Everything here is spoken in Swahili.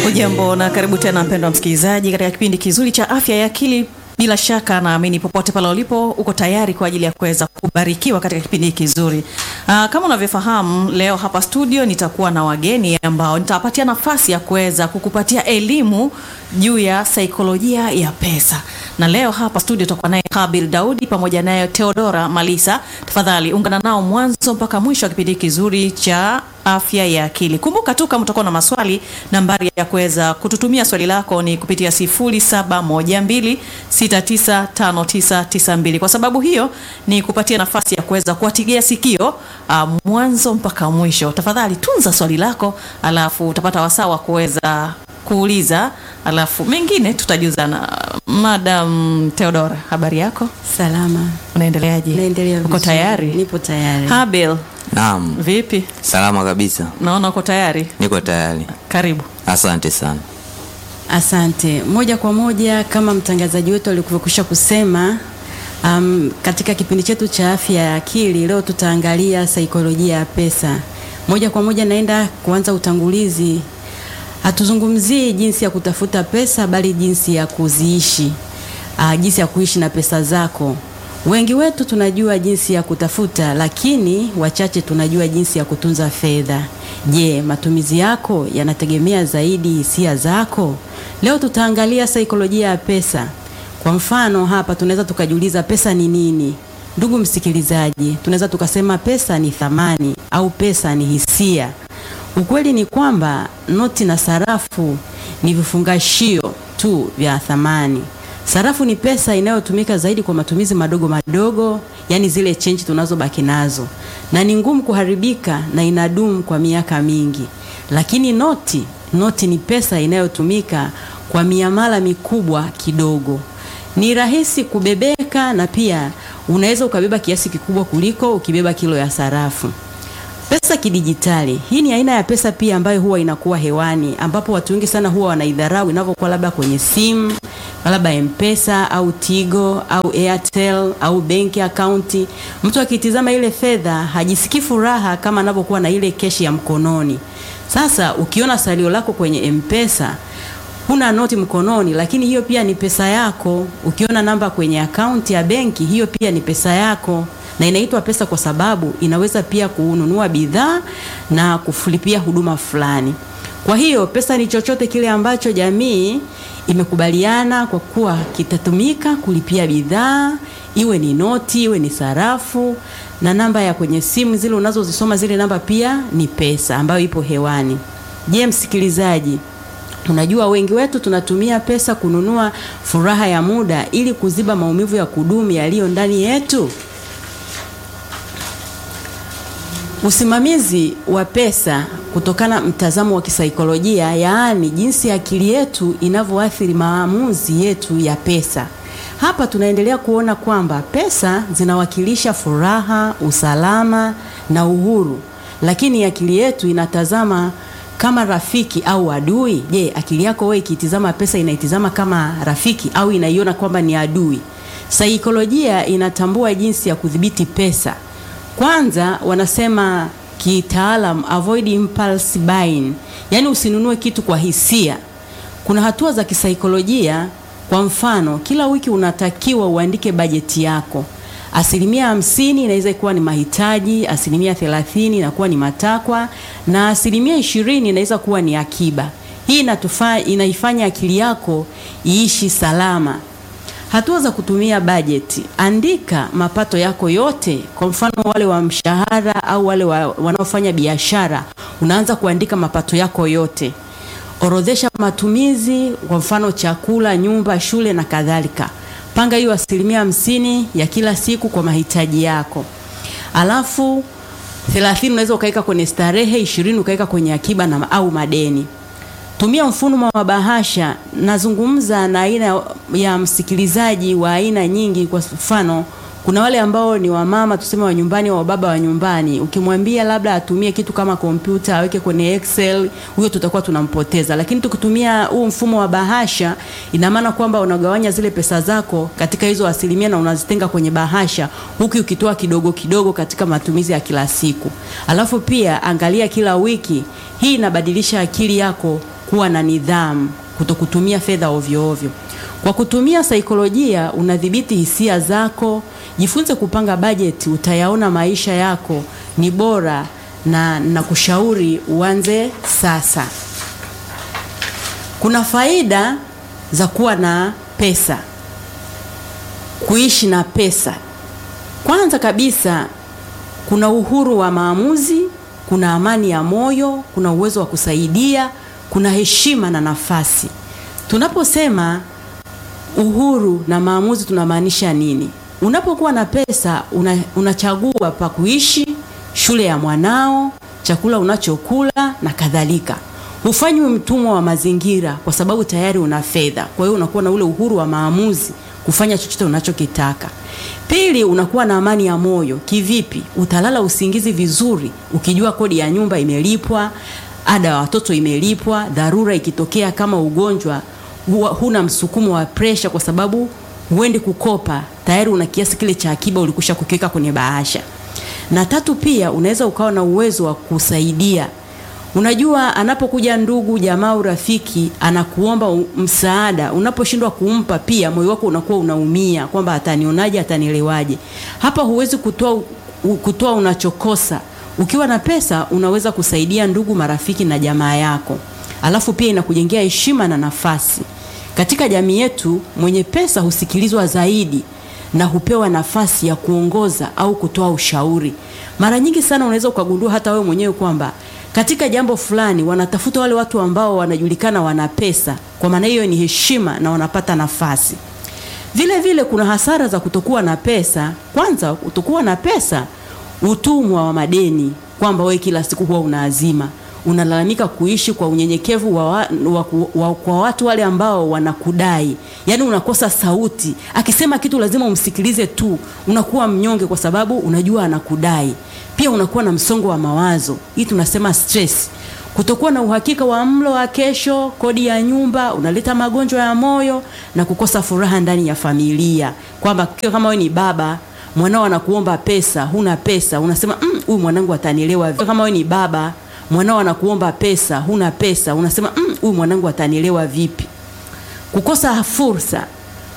Ujambo na karibu tena mpendwa msikilizaji katika kipindi kizuri cha afya ya akili. Bila shaka naamini popote pale ulipo uko tayari kwa ajili ya kuweza kubarikiwa katika kipindi hiki kizuri. Aa, kama unavyofahamu leo hapa studio nitakuwa na wageni ambao nitawapatia nafasi ya kuweza kukupatia elimu juu ya saikolojia ya pesa. Na leo hapa studio tutakuwa naye Habil Daudi pamoja naye Theodora Malisa. Tafadhali ungana nao mwanzo mpaka mwisho wa kipindi kizuri cha afya ya akili. Kumbuka tu kama utakuwa na maswali, nambari ya kuweza kututumia swali lako ni kupitia 0712695992. Kwa sababu hiyo ni kupatia nafasi ya kuweza kuwatigia sikio uh, mwanzo mpaka mwisho. Tafadhali tunza swali lako, alafu utapata wasaa wa kuweza kuuliza, alafu mengine tutajuzana. Madam Theodora, habari yako? Salama. Unaendeleaje? Naendelea Uko vizuri. tayari? Nipo tayari. Habil, Naam, vipi? salama kabisa, Naona uko tayari. niko tayari. Karibu. Asante sana. Asante. Moja kwa moja kama mtangazaji wetu alivyokwisha kusema, um, katika kipindi chetu cha afya ya akili leo tutaangalia saikolojia ya pesa. Moja kwa moja naenda kuanza utangulizi. Hatuzungumzii jinsi ya kutafuta pesa bali jinsi ya kuziishi. Uh, jinsi ya kuishi na pesa zako. Wengi wetu tunajua jinsi ya kutafuta, lakini wachache tunajua jinsi ya kutunza fedha. Je, matumizi yako yanategemea zaidi hisia zako? Leo tutaangalia saikolojia ya pesa. Kwa mfano, hapa tunaweza tukajiuliza pesa ni nini? Ndugu msikilizaji, tunaweza tukasema pesa ni thamani au pesa ni hisia. Ukweli ni kwamba noti na sarafu ni vifungashio tu vya thamani. Sarafu ni pesa inayotumika zaidi kwa matumizi madogo madogo, yani zile chenji tunazobaki nazo, na ni ngumu kuharibika na inadumu kwa miaka mingi. Lakini noti, noti ni pesa inayotumika kwa miamala mikubwa kidogo. Ni rahisi kubebeka na pia unaweza ukabeba kiasi kikubwa kuliko ukibeba kilo ya sarafu. Pesa kidijitali. Hii ni aina ya pesa pia ambayo huwa inakuwa hewani ambapo watu wengi sana huwa wanaidharau inavyokuwa labda kwenye simu, labda M-Pesa au Tigo au Airtel au benki akaunti. Mtu akitizama ile fedha hajisikii furaha kama anavyokuwa na ile keshi ya mkononi. Sasa ukiona salio lako kwenye M-Pesa huna noti mkononi, lakini hiyo pia ni pesa yako. Ukiona namba kwenye akaunti ya benki, hiyo pia ni pesa yako, na inaitwa pesa kwa sababu inaweza pia kununua bidhaa na kulipia huduma fulani. Kwa hiyo pesa ni chochote kile ambacho jamii imekubaliana kwa kuwa kitatumika kulipia bidhaa, iwe ni noti, iwe ni sarafu, na namba ya kwenye simu zile unazozisoma, zile namba pia ni pesa ambayo ipo hewani. Je, msikilizaji, Unajua wengi wetu tunatumia pesa kununua furaha ya muda ili kuziba maumivu ya kudumu yaliyo ndani yetu. Usimamizi wa pesa kutokana mtazamo wa kisaikolojia, yaani jinsi akili yetu inavyoathiri maamuzi yetu ya pesa. Hapa tunaendelea kuona kwamba pesa zinawakilisha furaha, usalama na uhuru, lakini akili yetu inatazama kama rafiki au adui. Je, akili yako wewe ikitizama pesa inaitizama kama rafiki au inaiona kwamba ni adui? Saikolojia inatambua jinsi ya kudhibiti pesa. Kwanza wanasema kitaalam, avoid impulse buying, yaani usinunue kitu kwa hisia. Kuna hatua za kisaikolojia. Kwa mfano, kila wiki unatakiwa uandike bajeti yako. Asilimia hamsini inaweza kuwa ni mahitaji, asilimia thelathini inakuwa ni matakwa na asilimia ishirini inaweza kuwa ni akiba. Hii inatufa, inaifanya akili yako iishi salama. Hatua za kutumia bajeti: andika mapato yako yote. Kwa mfano wale wa mshahara au wale wa, wanaofanya biashara, unaanza kuandika mapato yako yote. Orodhesha matumizi, kwa mfano chakula, nyumba, shule na kadhalika. Panga hiyo asilimia hamsini ya kila siku kwa mahitaji yako, alafu thelathini unaweza ukaweka kwenye starehe, ishirini ukaweka kwenye akiba na au madeni. Tumia mfumo wa bahasha. Nazungumza na aina ya msikilizaji wa aina nyingi. Kwa mfano, kuna wale ambao ni wamama tuseme wa nyumbani au wababa wa nyumbani. Ukimwambia labda atumie kitu kama kompyuta aweke kwenye Excel, huyo tutakuwa tunampoteza. Lakini tukitumia huu mfumo wa bahasha, ina maana kwamba unagawanya zile pesa zako katika hizo asilimia na unazitenga kwenye bahasha, huku ukitoa kidogo kidogo katika matumizi ya kila siku. Alafu pia angalia kila wiki. Hii inabadilisha akili yako kuwa na nidhamu, kutokutumia fedha ovyo ovyo. Kwa kutumia saikolojia unadhibiti hisia zako, jifunze kupanga bajeti, utayaona maisha yako ni bora na na kushauri uanze sasa. Kuna faida za kuwa na pesa, kuishi na pesa. Kwanza kabisa, kuna uhuru wa maamuzi, kuna amani ya moyo, kuna uwezo wa kusaidia, kuna heshima na nafasi. Tunaposema uhuru na maamuzi tunamaanisha nini? Unapokuwa na pesa una, unachagua pa kuishi, shule ya mwanao, chakula unachokula na kadhalika. Hufanywi mtumwa wa mazingira kwa sababu tayari una fedha. Kwa hiyo unakuwa na ule uhuru wa maamuzi kufanya chochote unachokitaka. Pili, unakuwa na amani ya moyo. Kivipi? Utalala usingizi vizuri ukijua kodi ya nyumba imelipwa, ada ya watoto imelipwa, dharura ikitokea kama ugonjwa, huwa huna msukumo wa presha kwa sababu huendi kukopa, tayari una kiasi kile cha akiba ulikusha kukiweka kwenye bahasha. Na tatu, pia unaweza ukawa na uwezo wa kusaidia. Unajua, anapokuja ndugu, jamaa au rafiki anakuomba u- msaada, unaposhindwa kumpa, pia moyo wako unakuwa unaumia kwamba atanionaje, atanielewaje. Hapa huwezi kutoa u- kutoa unachokosa. Ukiwa na pesa unaweza kusaidia ndugu, marafiki na jamaa yako, alafu pia inakujengea heshima na nafasi katika jamii yetu. Mwenye pesa husikilizwa zaidi na hupewa nafasi ya kuongoza au kutoa ushauri. Mara nyingi sana unaweza ukagundua hata wewe mwenyewe kwamba katika jambo fulani wanatafuta wale watu ambao wanajulikana wana pesa. Kwa maana hiyo ni heshima na wanapata nafasi. Vile vile kuna hasara za kutokuwa na pesa. Kwanza, kutokuwa na pesa, utumwa wa madeni, kwamba wewe kila siku huwa unaazima, unalalamika kuishi kwa unyenyekevu wa, wa, wa, wa, kwa watu wale ambao wanakudai, yaani unakosa sauti. Akisema kitu lazima umsikilize tu, unakuwa mnyonge kwa sababu unajua anakudai. Pia unakuwa na msongo wa mawazo, hii tunasema stress kutokuwa na uhakika wa mlo wa kesho, kodi ya nyumba, unaleta magonjwa ya moyo na kukosa furaha ndani ya familia, kwamba kiwa kama wewe ni baba mwanao anakuomba pesa, huna pesa, unasema "Mm, huyu mwanangu atanielewa vipi? Kama wewe ni baba mwanao anakuomba pesa, huna pesa, unasema "Mm, huyu mwanangu atanielewa vipi? Kukosa fursa